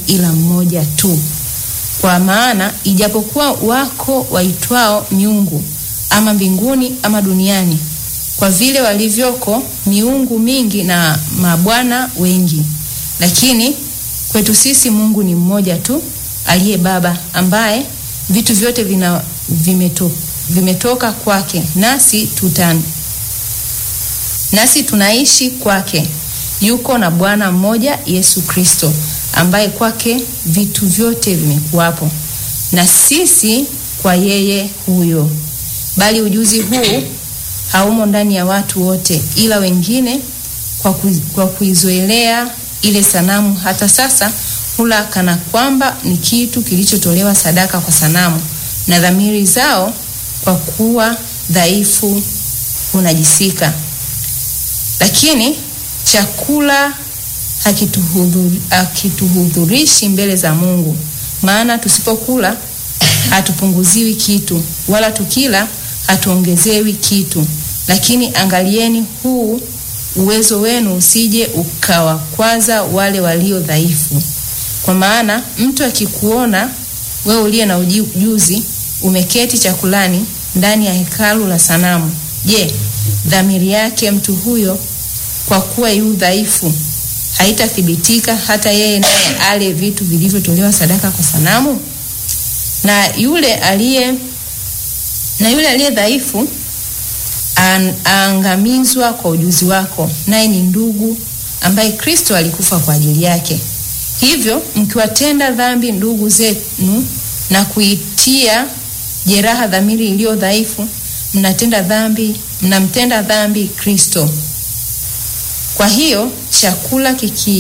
ila mmoja tu. Kwa maana ijapokuwa wako waitwao miungu ama mbinguni ama duniani, kwa vile walivyoko miungu mingi na mabwana wengi, lakini kwetu sisi Mungu ni mmoja tu, aliye Baba, ambaye vitu vyote vina, vimeto, vimetoka kwake, nasi tutan nasi tunaishi kwake. Yuko na Bwana mmoja Yesu Kristo, ambaye kwake vitu vyote vimekuwapo, na sisi kwa yeye huyo. Bali ujuzi huu haumo ndani ya watu wote, ila wengine kwa, ku, kwa kuizoelea ile sanamu hata sasa hula kana kwamba ni kitu kilichotolewa sadaka kwa sanamu, na dhamiri zao kwa kuwa dhaifu hunajisika. Lakini chakula hakituhudhuri, hakituhudhurishi mbele za Mungu, maana tusipokula hatupunguziwi kitu, wala tukila hatuongezewi kitu. Lakini angalieni huu uwezo wenu usije ukawakwaza wale walio dhaifu. Kwa maana mtu akikuona wewe uliye na ujuzi umeketi chakulani ndani ya hekalu la sanamu, je, dhamiri yake mtu huyo kwa kuwa yu dhaifu haitathibitika hata yeye naye ale vitu vilivyotolewa sadaka kwa sanamu? Na yule aliye na yule aliye dhaifu an, aangamizwa kwa ujuzi wako, naye ni ndugu ambaye Kristo alikufa kwa ajili yake. Hivyo mkiwatenda dhambi ndugu zenu na kuitia jeraha dhamiri iliyo dhaifu, mnatenda dhambi, mnamtenda dhambi Kristo. Kwa hiyo chakula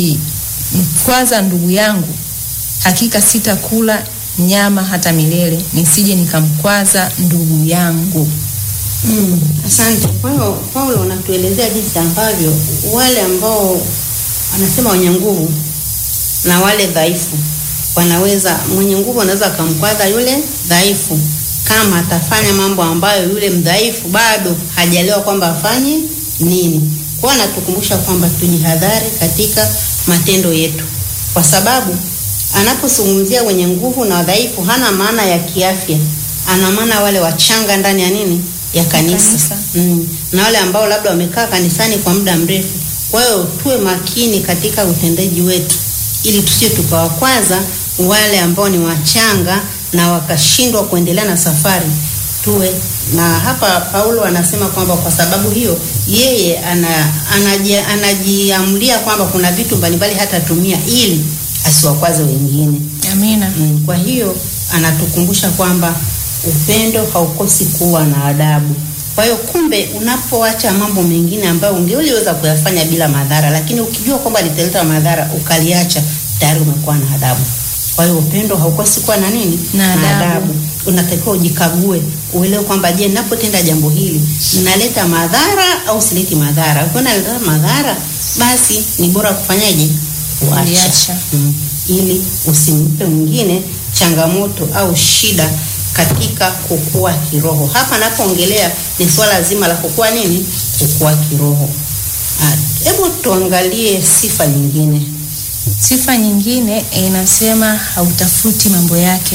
kikimkwaza ndugu yangu, hakika sitakula nyama hata milele, nisije nikamkwaza ndugu yangu. Mm, asante. Kwa hiyo Paulo unatuelezea jinsi ambavyo wale ambao anasema wenye nguvu na wale dhaifu wanaweza, mwenye nguvu anaweza akamkwaza yule dhaifu kama atafanya mambo ambayo yule mdhaifu bado hajalewa kwamba afanye nini. Kwa anatukumbusha kwamba tujihadhari katika matendo yetu, kwa sababu anapozungumzia wenye nguvu na wadhaifu hana maana ya kiafya, ana maana wale wachanga ndani ya nini ya kanisa, Kanisa. Mm. na wale ambao labda wamekaa kanisani kwa muda mrefu. Kwa hiyo tuwe makini katika utendaji wetu, ili tusije tukawakwaza wale ambao ni wachanga na wakashindwa kuendelea na safari. Tuwe na hapa, Paulo anasema kwamba kwa sababu hiyo yeye ana, anaji, anajiamulia kwamba kuna vitu mbalimbali hatatumia ili asiwakwaze wengine. Amina. Mm, kwa hiyo anatukumbusha kwamba upendo haukosi kuwa na adabu. Kwa hiyo kumbe, unapoacha mambo mengine ambayo ungeliweza kuyafanya bila madhara, lakini ukijua kwamba litaleta madhara ukaliacha, tayari umekuwa na adabu. Kwa hiyo upendo haukosi kuwa na nini? Na adabu. Unatakiwa ujikague, uelewe kwamba je, ninapotenda jambo hili ninaleta madhara au sileti madhara? Ukiona naleta madhara, basi ni bora kufanyaje? Kuacha. Kuliacha. Mm, ili usimpe mwingine changamoto au shida katika kukua kiroho. Hapa napoongelea ni swala zima la kukua nini? Kukua kiroho. Ah, Hebu tuangalie sifa nyingine. Sifa nyingine inasema hautafuti mambo yake.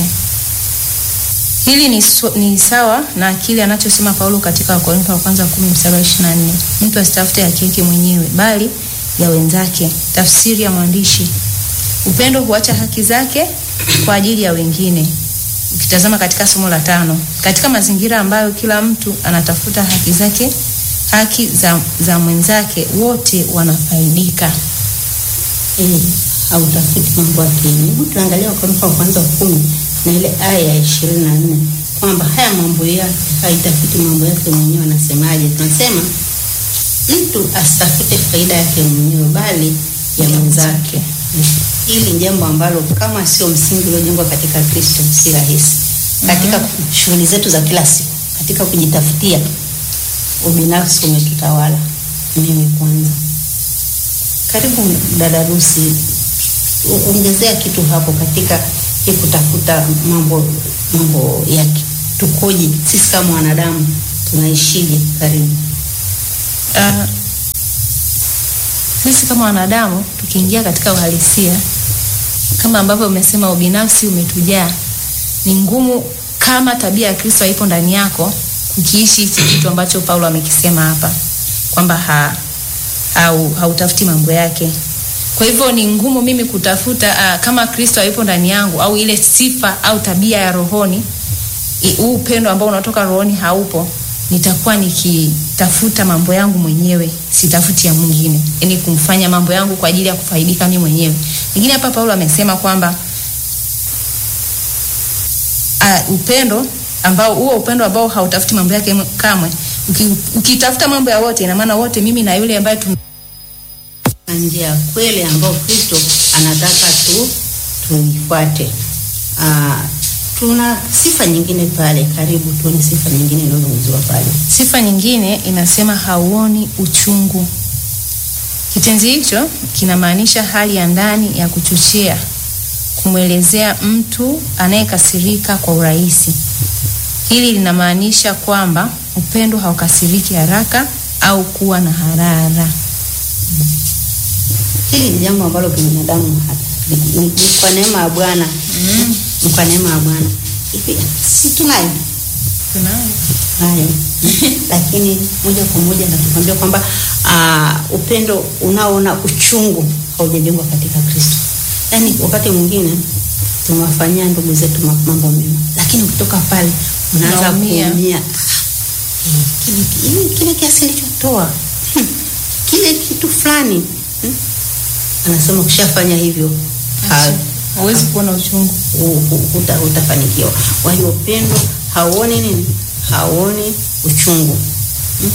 Hili ni, so, ni sawa na kile anachosema Paulo katika Wakorintho wa kwanza kumi mstari wa ishirini na nne mtu asitafute haki yake mwenyewe bali ya wenzake. Tafsiri ya mwandishi, upendo huacha haki zake kwa ajili ya wengine. Ukitazama katika somo la tano, katika mazingira ambayo kila mtu anatafuta haki zake, haki za, za mwenzake, wote wanafaidika. Eh, hautafuti mambo ya kienyeji. Hebu tuangalie Wakorintho wa kwanza kumi na ile aya ya ishirini na nne kwamba haya mambo yake haitafuti mambo yake mwenyewe. Anasemaje? Tunasema mtu asitafute faida yake mwenyewe bali ya mwenzake. Hili ni jambo ambalo kama sio msingi uliojengwa katika Kristo si rahisi katika shughuli zetu za kila siku, katika kujitafutia. Ubinafsi umetutawala. Mimi kwanza. Karibu dada Rusi, u- ongezea kitu hapo katika hii kutafuta mambo mambo ya ki- tukoje sisi kama wanadamu tunaishije? Karibu. Uh, sisi kama wanadamu tukiingia katika uhalisia kama ambavyo umesema ubinafsi umetujaa, ni ngumu kama tabia ya Kristo haipo ndani yako kukiishi hichi kitu ambacho Paulo amekisema hapa kwamba ha, au hautafuti mambo yake. Kwa hivyo ni ngumu mimi kutafuta uh, kama Kristo hayupo ndani yangu au ile sifa au tabia ya rohoni, huu upendo ambao unatoka rohoni haupo, nitakuwa nikitafuta mambo yangu mwenyewe, sitafuti ya mwingine, yaani kumfanya mambo yangu kwa ajili ya kufaidika mimi mwenyewe. Lakini hapa Paulo amesema kwamba uh, upendo ambao huo upendo ambao hautafuti mambo yake kamwe, ukitafuta mambo ya wote, ina maana wote, mimi na yule ambaye tun njia ya kweli ambayo Kristo anataka tu tuifuate. Ah, tuna sifa nyingine pale, karibu tuone sifa nyingine inayozungumziwa pale. Sifa nyingine inasema hauoni uchungu. Kitenzi hicho kinamaanisha hali ya ndani ya kuchochea, kumwelezea mtu anayekasirika kwa urahisi. Hili linamaanisha kwamba upendo haukasiriki haraka au kuwa na harara. Hili ni jambo ambalo binadamu ni, ni kwa neema ya Bwana mm. Ni kwa neema ya Bwana hivi, si tunayo Tunayo. hayo lakini moja kwa moja natukwambia kwamba uh, upendo unaoona uchungu haujajengwa katika Kristo. Yaani wakati mwingine tumewafanyia ndugu zetu mambo mema, lakini ukitoka pale unaanza Unaumia. kuumia. Eh, kile kile- kile kiasi nilichotoa hmm, kile kitu fulani hmm. Anasema ukishafanya hivyo ha- Huwezi kuona uchungu. u- u- uta, utafanikiwa. Kwa hiyo upendo hauoni nini? Hauoni uchungu hmm?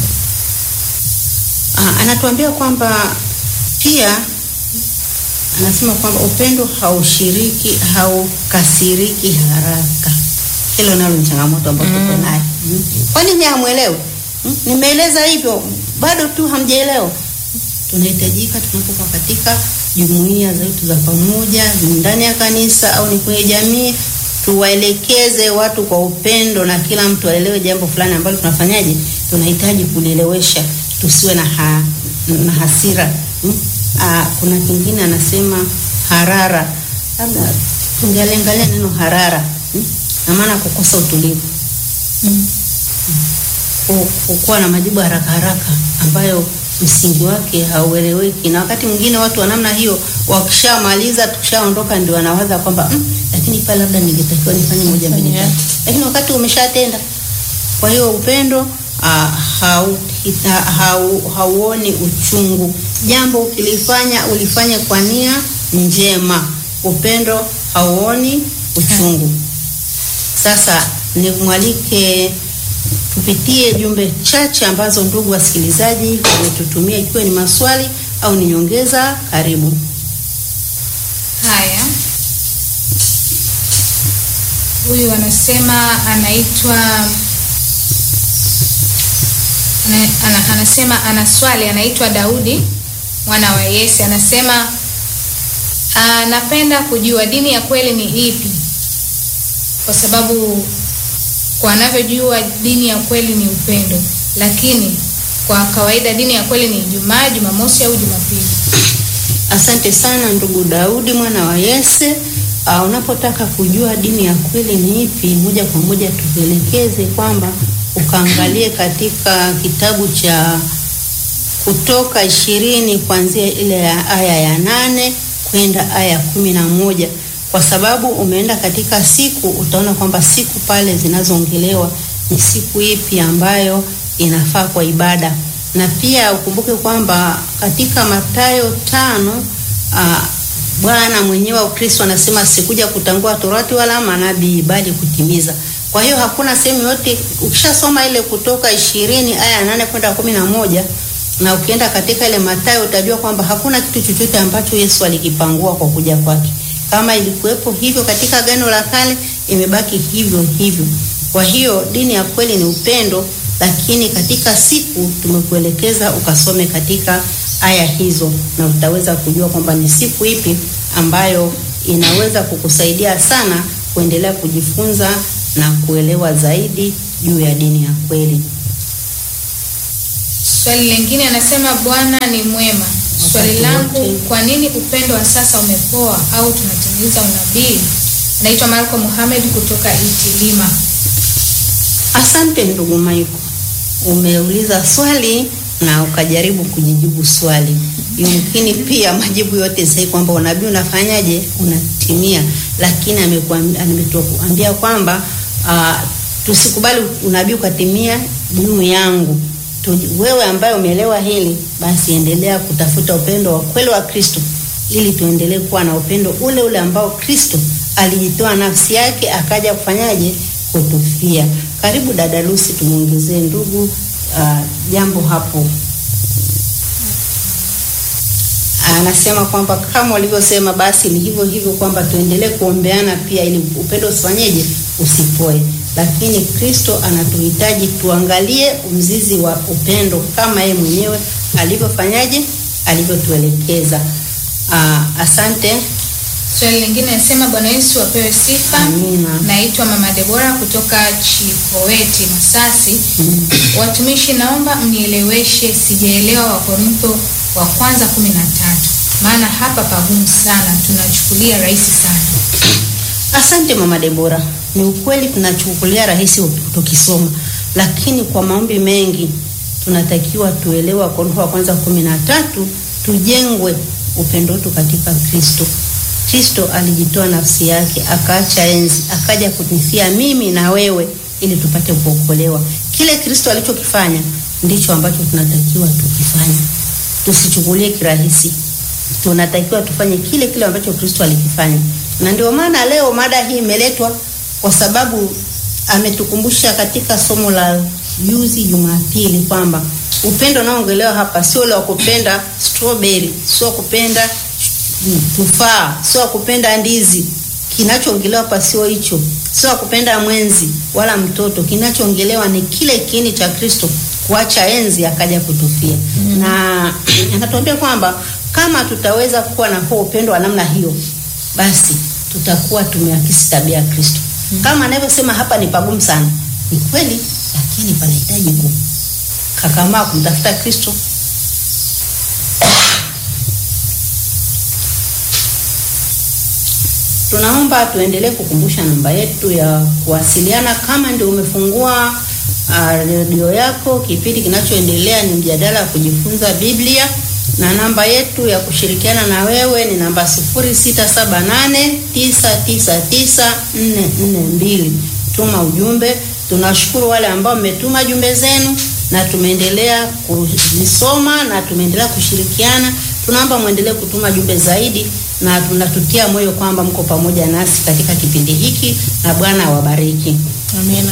Ah, anatuambia kwamba pia anasema kwamba upendo haushiriki haukasiriki haraka. Hilo nalo ni changamoto ambayo tuko nayo. Hmm? Kwa nini hamwelewi? Hmm? Nimeeleza hivyo bado tu hamjaelewa. Tunahitajika tunapokuwa katika jumuiya zetu za pamoja ndani ya kanisa au ni kwenye jamii, tuwaelekeze watu kwa upendo na kila mtu aelewe jambo fulani ambalo tunafanyaje, tunahitaji kulielewesha, tusiwe na, ha, na hasira hmm? Aa, kuna kingine anasema harara, labda tungeangalia neno harara hmm? na maana kukosa utulivu Mm. ku- kukuwa na majibu haraka haraka ambayo msingi wake haueleweki, na wakati mwingine watu wa namna hiyo wakishamaliza, tukishaondoka, ndio wanawaza kwamba mm, lakini pale labda ningetakiwa nifanye moja mbili Yeah. tatu, lakini wakati umeshatenda. Kwa hiyo upendo ah, hau, ha- hau, hauoni uchungu. Jambo ukilifanya ulifanye kwa nia njema. Upendo hauoni uchungu. Sasa nimwalike tupitie jumbe chache ambazo ndugu wasikilizaji wametutumia, ikiwa ni maswali au ni nyongeza. Karibu. Haya, huyu anasema anaitwa ana, ana, anasema ana swali, anaitwa Daudi mwana wa Yese. Anasema anapenda kujua dini ya kweli ni ipi, kwa sababu kwa anavyojua dini ya kweli ni upendo, lakini kwa kawaida dini ya kweli ni Ijumaa, Jumamosi au Jumapili. Asante sana ndugu Daudi mwana wa Yese. Uh, unapotaka kujua dini ya kweli ni ipi, moja kwa moja tukuelekeze kwamba ukaangalie katika kitabu cha Kutoka ishirini kuanzia ile ya aya ya nane kwenda aya ya kumi na moja kwa sababu umeenda katika siku, utaona kwamba siku pale zinazoongelewa ni siku ipi ambayo inafaa kwa ibada, na pia ukumbuke kwamba katika Mathayo tano ah, Bwana mwenyewe wa Kristo anasema sikuja kutangua torati wala manabii bali kutimiza. Kwa hiyo hakuna sehemu yote, ukishasoma ile Kutoka ishirini aya ya nane kwenda kumi na moja na ukienda katika ile Mathayo utajua kwamba hakuna kitu chochote ambacho Yesu alikipangua kwa kuja kwake. Kama ilikuwepo hivyo katika Agano la Kale, imebaki hivyo hivyo. Kwa hiyo dini ya kweli ni upendo, lakini katika siku tumekuelekeza ukasome katika aya hizo, na utaweza kujua kwamba ni siku ipi ambayo inaweza kukusaidia sana kuendelea kujifunza na kuelewa zaidi juu ya dini ya kweli. Swali lingine anasema Bwana ni mwema. Swali wakati langu, wote. kwa nini upendo wa sasa umepoa au tunatimiza unabii? Naitwa Marco Muhamed kutoka Itilima. Asante ndugu Maiko, umeuliza swali na ukajaribu kujijibu swali. Yumkini pia majibu yote sahihi kwamba unabii unafanyaje, unatimia, lakini amekuambia ametuambia kwamba uh, tusikubali unabii ukatimia juu yangu. Tu, wewe ambaye umeelewa hili, basi endelea kutafuta upendo wa kweli wa Kristo ili tuendelee kuwa na upendo ule ule ambao Kristo alijitoa nafsi yake akaja kufanyaje kutufia. Karibu dada Lucy, tumuongezee ndugu uh, jambo hapo. Anasema kwamba kama walivyosema, basi ni hivyo hivyo kwamba tuendelee kuombeana pia, ili upendo usifanyeje, usipoe. Lakini Kristo anatuhitaji tuangalie mzizi wa upendo kama yeye mwenyewe alivyofanyaje, alivyotuelekeza. Uh, asante. Swali lingine nasema, Bwana Yesu apewe sifa. Amina. Naitwa Mama Debora kutoka Chikoweti, Masasi. Mm. Watumishi, naomba mnieleweshe, sijaelewa Wakorintho wa kwanza kumi na tatu, maana hapa pagumu sana, tunachukulia rahisi sana. Asante mama Debora, ni ukweli tunachukulia rahisi tukisoma, lakini kwa maombi mengi tunatakiwa tuelewe Wakorintho wa kwanza kumi na tatu, tujengwe upendo wetu katika Kristo. Kristo alijitoa nafsi yake akaacha enzi akaja kunifia mimi na wewe ili tupate kuokolewa. Kile Kristo alichokifanya ndicho ambacho tunatakiwa tukifanye, tusichukulie kirahisi. Tunatakiwa tufanye kile kile ambacho Kristo alikifanya, na ndio maana leo mada hii imeletwa kwa sababu ametukumbusha katika somo la juzi Jumapili kwamba upendo unaoongelewa hapa sio ule wa kupenda strawberry, sio kupenda tufaa, sio kupenda ndizi. Kinachoongelewa hapa sio hicho, sio kupenda mwenzi wala mtoto. Kinachoongelewa ni kile kiini cha Kristo, kuacha enzi akaja kutufia. mm. na anatuambia kwamba kama tutaweza kuwa na huo upendo wa namna hiyo, basi tutakuwa tumeakisi tabia ya Kristo. mm. kama anavyosema hapa, ni pagumu sana, ni kweli, lakini panahitaji kukakamaa kumtafuta Kristo. Tunaomba tuendelee kukumbusha namba yetu ya kuwasiliana. Kama ndio umefungua redio uh, yako, kipindi kinachoendelea ni mjadala wa kujifunza Biblia, na namba yetu ya kushirikiana na wewe ni namba 0678999442. Tuma ujumbe. Tunashukuru wale ambao mmetuma jumbe zenu na tumeendelea kuzisoma na tumeendelea kushirikiana. Tunaomba mwendelee kutuma jumbe zaidi na tunatutia moyo kwamba mko pamoja nasi katika kipindi hiki na Bwana awabariki. Amina.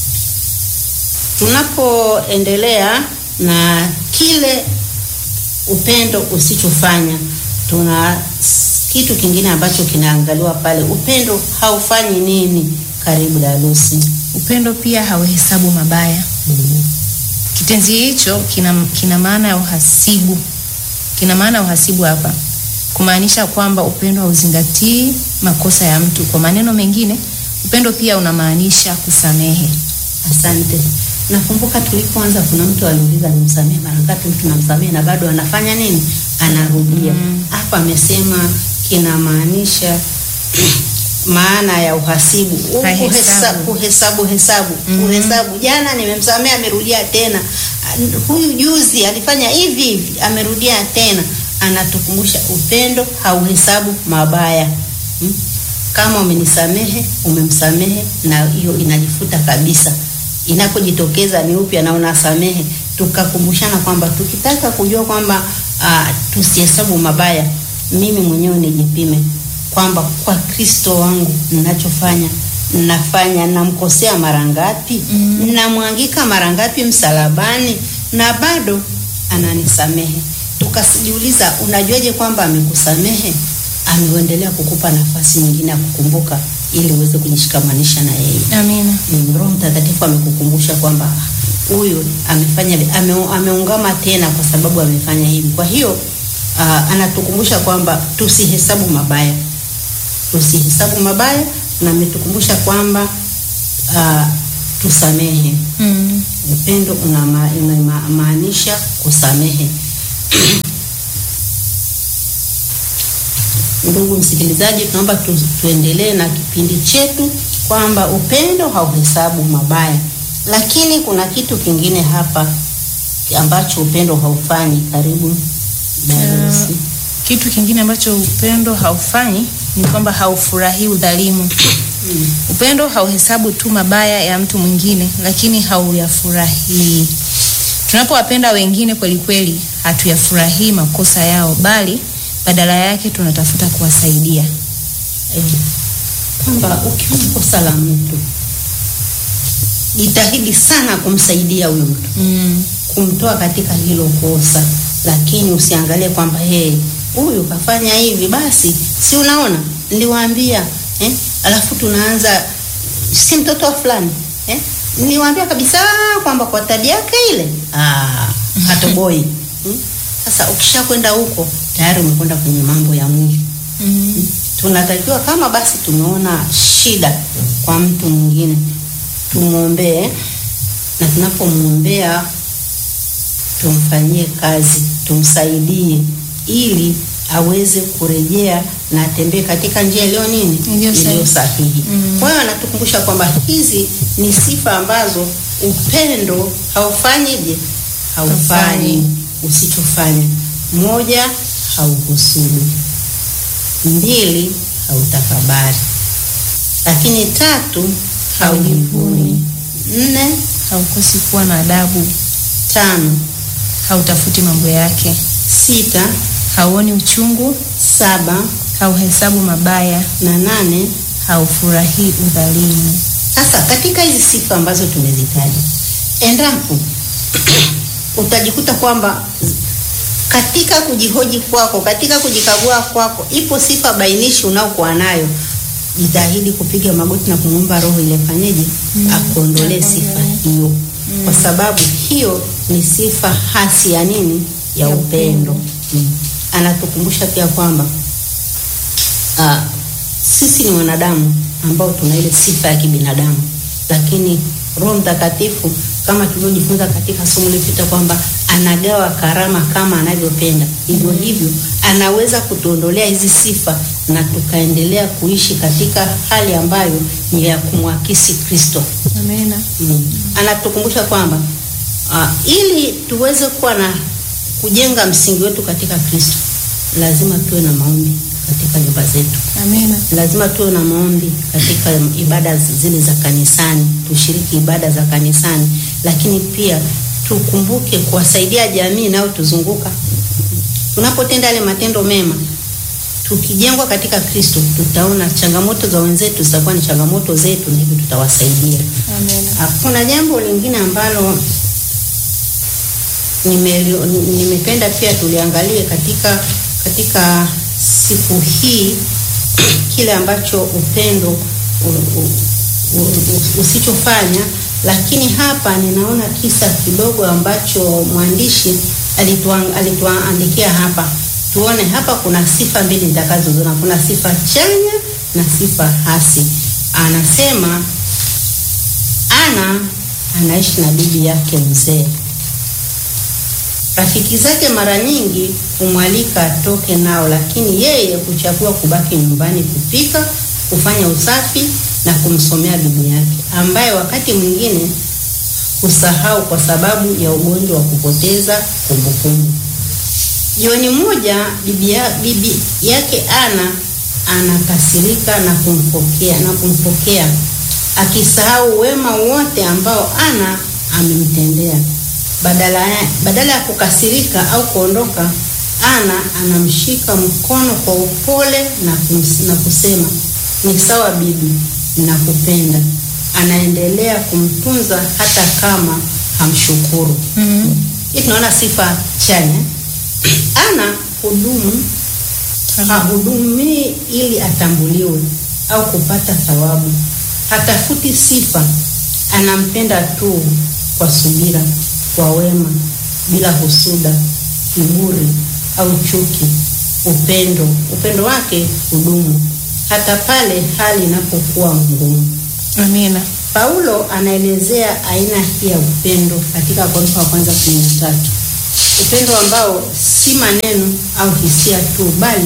Tunapoendelea na kile upendo usichofanya, tuna kitu kingine ambacho kinaangaliwa pale. Upendo haufanyi nini? Karibu Dalusi. Upendo pia hauhesabu mabaya. mm-hmm. Kitenzi hicho kina, kina maana ya uhasibu, kina maana ya uhasibu hapa kumaanisha kwamba upendo hauzingatii makosa ya mtu. Kwa maneno mengine, upendo pia unamaanisha kusamehe. Asante. Nakumbuka tulipoanza, kuna mtu aliuliza nimsamehe mara ngapi? Mtu namsamehe na bado anafanya nini? Anarudia. Hapa mm. amesema kinamaanisha maana ya uhasibu, kuhesabu, kuhesabu, hesabu, mm. kuhesabu. Jana nimemsamehe, amerudia tena. Huyu juzi alifanya hivi hivi, amerudia tena anatukumbusha upendo hauhesabu mabaya hmm? Kama umenisamehe umemsamehe, na hiyo inajifuta kabisa. Inapojitokeza ni upya na unasamehe, tukakumbushana kwamba tukitaka kujua kwamba uh, tusihesabu mabaya, mimi mwenyewe nijipime kwamba kwa Kristo wangu ninachofanya nafanya, namkosea mara ngapi? mm. namwangika mara ngapi msalabani, na bado ananisamehe Tukajiuliza, unajuaje kwamba amekusamehe? Ameendelea kukupa nafasi nyingine ya kukumbuka ili uweze kujishikamanisha na yeye. Amina. Ni Roho Mtakatifu amekukumbusha kwamba huyu amefanya ame, ameungama tena kwa sababu amefanya hivi. Kwa hiyo uh, anatukumbusha kwamba tusihesabu mabaya, tusihesabu mabaya, na ametukumbusha kwamba uh, tusamehe. mm. Upendo unamaanisha kusamehe ndugu msikilizaji, tunaomba tu, tuendelee na kipindi chetu kwamba upendo hauhesabu mabaya, lakini kuna kitu kingine hapa ambacho upendo haufanyi. Karibu Darusi. Kitu kingine ambacho upendo haufanyi ni kwamba haufurahii udhalimu. Upendo hauhesabu tu mabaya ya mtu mwingine, lakini hauyafurahii. Tunapowapenda wengine kweli kweli, hatuyafurahii makosa yao, bali badala yake tunatafuta kuwasaidia. Eh, kwamba ukiona kosa la mtu jitahidi sana kumsaidia huyo mtu Mm. kumtoa katika hilo kosa, lakini usiangalie kwamba hey, huyu kafanya hivi, basi si unaona niliwaambia eh? Alafu tunaanza si mtoto wa fulani eh? Niliwaambia kabisa kwamba kwa tabia yake ile ah, hatoboi hmm? Sasa ukishakwenda huko tayari umekwenda kwenye mambo ya mwili Mm. tunatakiwa kama basi tumeona shida kwa mtu mwingine tumwombee, na tunapomwombea tumfanyie kazi, tumsaidie ili aweze kurejea na atembee katika njia iliyo nini, Iliyo sahihi. iliyo sahihi. Mm. Kwa hiyo anatukumbusha kwamba hizi ni sifa ambazo upendo haufanyije, haufanyi Haufanyi. usichofanya. Moja, hauhusudu mbili hautakabari, lakini tatu haujivuni, nne Haukosi kuwa na adabu, tano hautafuti mambo yake, sita hauoni uchungu, saba hauhesabu mabaya, na nane. haufurahii udhalimu. Sasa katika hizi sifa ambazo tumezitaja, endapo utajikuta kwamba katika kujihoji kwako, katika kujikagua kwako, ipo sifa bainishi unaokuwa nayo, jitahidi kupiga magoti na kumwomba Roho ile fanyeje, akuondolee sifa hiyo, kwa sababu hiyo ni sifa hasi ya nini? Ya Ya upendo. Mm. Anatukumbusha pia kwamba Ah, sisi ni wanadamu ambao tuna ile sifa ya kibinadamu, lakini Roho Mtakatifu kama tulivyojifunza katika somo lililopita kwamba anagawa karama kama anavyopenda. Hivyo hivyo anaweza kutuondolea hizi sifa na tukaendelea kuishi katika hali ambayo ni ya kumwakisi Kristo. Amena. Mm. Anatukumbusha kwamba uh, ili tuweze kuwa na kujenga msingi wetu katika Kristo, lazima tuwe na maombi katika nyumba zetu Amena. lazima tuwe na maombi katika ibada zile za kanisani, tushiriki ibada za kanisani, lakini pia tukumbuke kuwasaidia jamii inayotuzunguka. Tunapotenda yale matendo mema, tukijengwa katika Kristo, tutaona changamoto za wenzetu zitakuwa ni changamoto zetu, na hivyo tutawasaidia. Amena. Hakuna jambo lingine ambalo nimeli- nimependa pia tuliangalie katika katika siku hii kile ambacho upendo u- u- u- u- usichofanya, lakini hapa ninaona kisa kidogo ambacho mwandishi alituan- alituandikia hapa. Tuone hapa kuna sifa mbili nitakazoziona, kuna sifa chanya na sifa hasi. Anasema Ana anaishi na bibi yake mzee. Rafiki zake mara nyingi humwalika atoke nao, lakini yeye huchagua kubaki nyumbani kupika, kufanya usafi na kumsomea bibi yake, ambaye wakati mwingine husahau kwa sababu ya ugonjwa wa kupoteza kumbukumbu. Jioni moja bibi, ya, bibi yake Ana anakasirika na kumpokea na kumpokea akisahau wema wote ambao Ana amemtendea. Badala ya, badala ya kukasirika au kuondoka, Ana anamshika mkono kwa upole na, kums, na kusema ni sawa bibi, nakupenda. Anaendelea kumtunza hata kama hamshukuru. Mhm. Hii tunaona sifa chanya. Ana hudumu hahudumii ili atambuliwe au kupata thawabu. Hatafuti sifa, anampenda tu kwa subira, kwa wema, bila husuda, kiburi au chuki. Upendo, upendo wake hudumu hata pale hali inapokuwa ngumu. Amina. Paulo anaelezea aina hii ya upendo katika Wakorintho wa kwanza kumi na tatu, upendo ambao si maneno au hisia tu, bali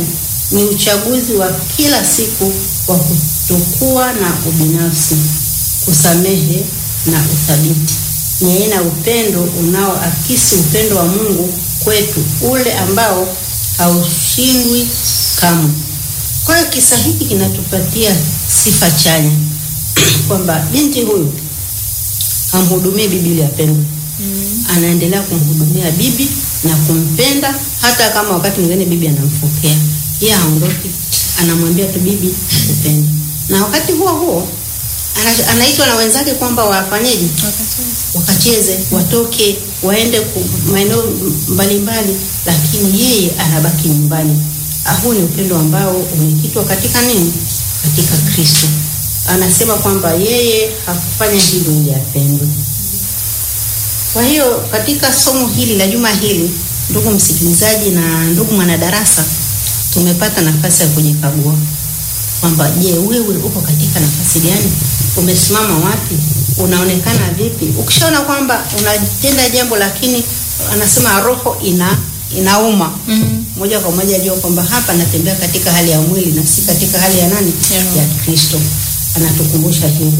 ni uchaguzi wa kila siku wa kutokuwa na ubinafsi, kusamehe na uthabiti. Ni aina ya upendo unaoakisi upendo wa Mungu kwetu, ule ambao haushindwi kamwe. Kwa hiyo kisa hiki kinatupatia sifa chanya kwamba binti huyu hamhudumii bibi ili apendwe. Anaendelea kumhudumia bibi na kumpenda, hata kama wakati mwingine bibi anamfokea, yeye haondoki, anamwambia tu bibi nakupenda. Na wakati huo huo ana- anaitwa na wenzake kwamba wafanyeje, wakacheze, watoke, waende ku- maeneo mbalimbali, lakini yeye anabaki nyumbani. Ah, Huu ni upendo ambao umekitwa katika nini? Katika Kristo. Anasema kwamba yeye hakufanya hivyo ili apendwe. Kwa hiyo katika somo hili la juma hili, ndugu msikilizaji na ndugu mwanadarasa, tumepata nafasi ya kujikagua kwamba je, wewe uko katika nafasi gani? Umesimama wapi? Unaonekana vipi? Ukishaona kwamba unatenda jambo lakini anasema roho ina inauma Mhm. moja kwa moja jua kwamba hapa natembea katika hali ya mwili na si katika hali ya nani? Ya roho. Ya Kristo. Anatukumbusha hivyo.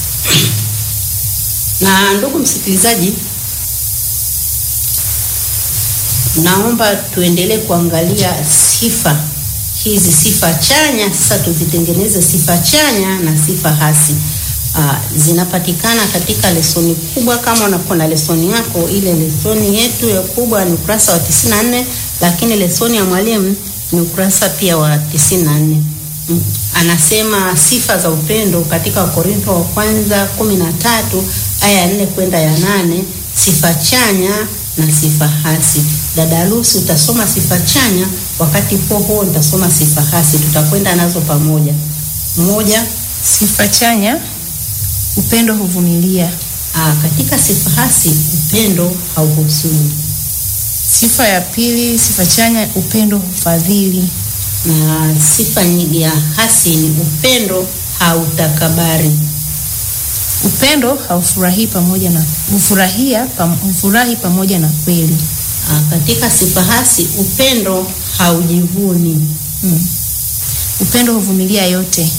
Na ndugu msikilizaji, naomba tuendelee kuangalia sifa hizi, sifa chanya. Sasa tuzitengeneze sifa chanya na sifa hasi. Aa, zinapatikana katika lesoni kubwa. Kama unakuwa na lesoni yako, ile lesoni yetu ya kubwa ni ukurasa wa 94, lakini lesoni ya mwalimu ni ukurasa pia wa 94. Mm. Anasema sifa za upendo katika Wakorintho wa kwanza 13 aya ya 4 kwenda ya nane, sifa chanya na sifa hasi. Dada Lucy utasoma sifa chanya, wakati huo huo nitasoma sifa hasi, tutakwenda nazo pamoja. Moja, Sifa chanya, upendo huvumilia. aa, katika sifa hasi upendo hauhusuni, Sifa ya pili, sifa chanya, upendo hufadhili. na sifa nyi- ya hasi ni upendo hautakabari. Upendo haufurahii pamoja na hufurahia pam, hufurahi pamoja na kweli. Aa, katika sifa hasi upendo haujivuni. Mm. Upendo huvumilia yote.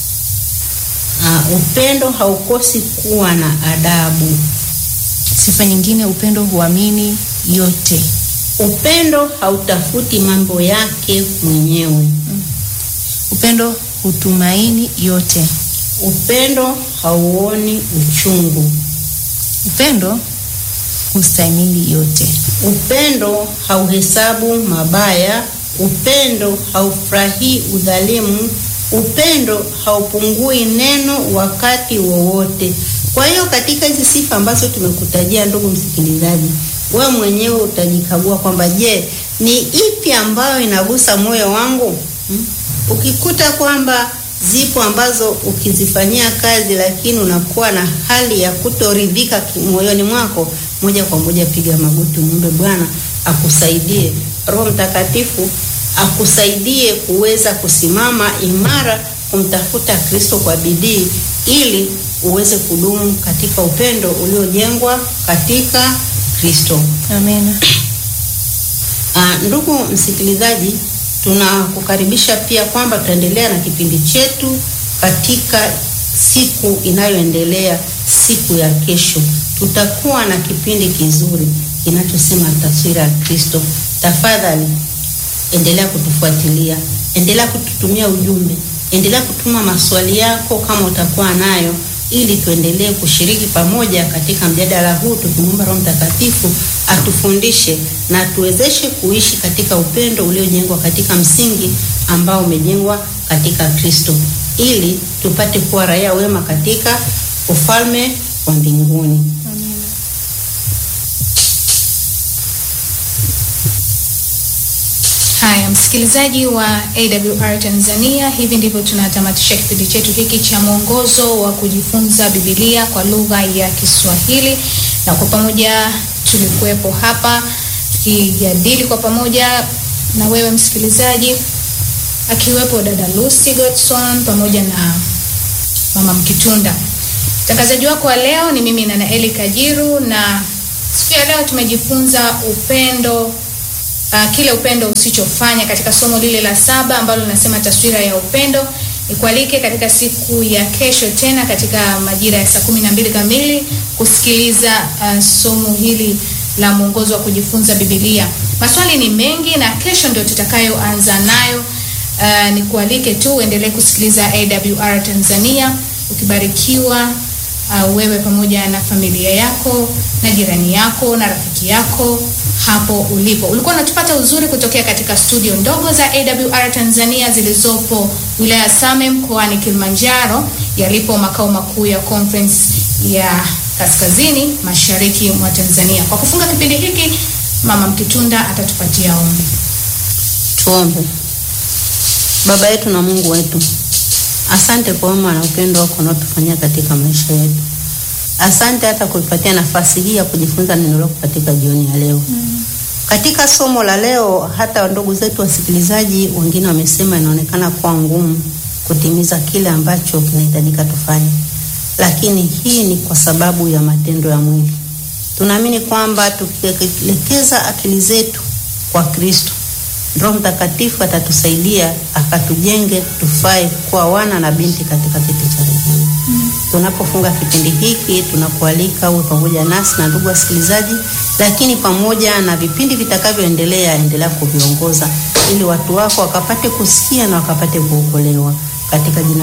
Aa, upendo haukosi kuwa na adabu. Sifa nyingine, upendo huamini yote. Upendo hautafuti mambo yake mwenyewe. Upendo hutumaini yote. Upendo hauoni uchungu. Upendo hustahimili yote. Upendo hauhesabu mabaya. Upendo haufurahii udhalimu. Upendo haupungui neno wakati wowote. Kwa hiyo katika hizi sifa ambazo tumekutajia, ndugu msikilizaji, wewe mwenyewe utajikagua kwamba je, ni ipi ambayo inagusa moyo wangu? Hmm? Ukikuta kwamba zipo ambazo ukizifanyia kazi lakini unakuwa na hali ya kutoridhika ki- moyoni mwako, moja kwa moja piga magoti, muombe Bwana akusaidie, Roho Mtakatifu akusaidie kuweza kusimama imara kumtafuta Kristo kwa bidii ili uweze kudumu katika upendo uliojengwa katika Kristo. Amena. Ah, ndugu msikilizaji, tunakukaribisha pia kwamba tutaendelea na kipindi chetu katika siku inayoendelea, siku ya kesho. Tutakuwa na kipindi kizuri kinachosema taswira ya Kristo. Tafadhali endelea kutufuatilia, endelea kututumia ujumbe, endelea kutuma maswali yako kama utakuwa nayo, ili tuendelee kushiriki pamoja katika mjadala huu, tukimwomba Roho Mtakatifu atufundishe na tuwezeshe kuishi katika upendo uliojengwa katika msingi ambao umejengwa katika Kristo, ili tupate kuwa raia wema katika ufalme wa mbinguni. Haya, msikilizaji wa AWR Tanzania, hivi ndivyo tunatamatisha kipindi chetu hiki cha mwongozo wa kujifunza Biblia kwa lugha ya Kiswahili, na kwa pamoja tulikuwepo hapa tukijadili kwa pamoja na wewe msikilizaji, akiwepo dada Lucy Godson pamoja na mama Mkitunda. Mtangazaji wako wa leo ni mimi Nana Eli Kajiru, na siku ya leo tumejifunza upendo uh, kile upendo usichofanya katika somo lile la saba ambalo linasema taswira ya upendo. Nikualike katika siku ya kesho tena katika majira ya saa kumi na mbili kamili kusikiliza uh, somo hili la mwongozo wa kujifunza Biblia. Maswali ni mengi na kesho ndio tutakayoanza nayo. Uh, nikualike tu uendelee kusikiliza AWR Tanzania ukibarikiwa uh, wewe pamoja na familia yako na jirani yako na rafiki yako hapo ulipo. Ulikuwa unatupata uzuri kutokea katika studio ndogo za AWR Tanzania zilizopo wilaya ya Same mkoani Kilimanjaro, yalipo makao makuu ya conference ya kaskazini mashariki mwa Tanzania. Kwa kufunga kipindi hiki, Mama Mkitunda atatupatia ombi. Tuombe. Baba yetu na Mungu wetu, asante kwa wema na upendo wako unaotufanyia katika maisha yetu. Asante hata kuipatia nafasi hii ya kujifunza neno lako katika jioni ya leo. Mm. Katika somo la leo, hata ndugu zetu wasikilizaji wengine wamesema inaonekana kuwa ngumu kutimiza kile ambacho kinahitajika tufanye, lakini hii ni kwa sababu ya matendo ya mwili. Tunaamini kwamba tukielekeza akili zetu kwa Kristo Roho Mtakatifu atatusaidia akatujenge tufae kuwa wana na binti katika kiti cha rehema. Mm. Tunapofunga kipindi hiki tunakualika uwe pamoja nasi na ndugu wasikilizaji, lakini pamoja na vipindi vitakavyoendelea, endelea kuviongoza ili watu wako wakapate kusikia na wakapate kuokolewa katika jina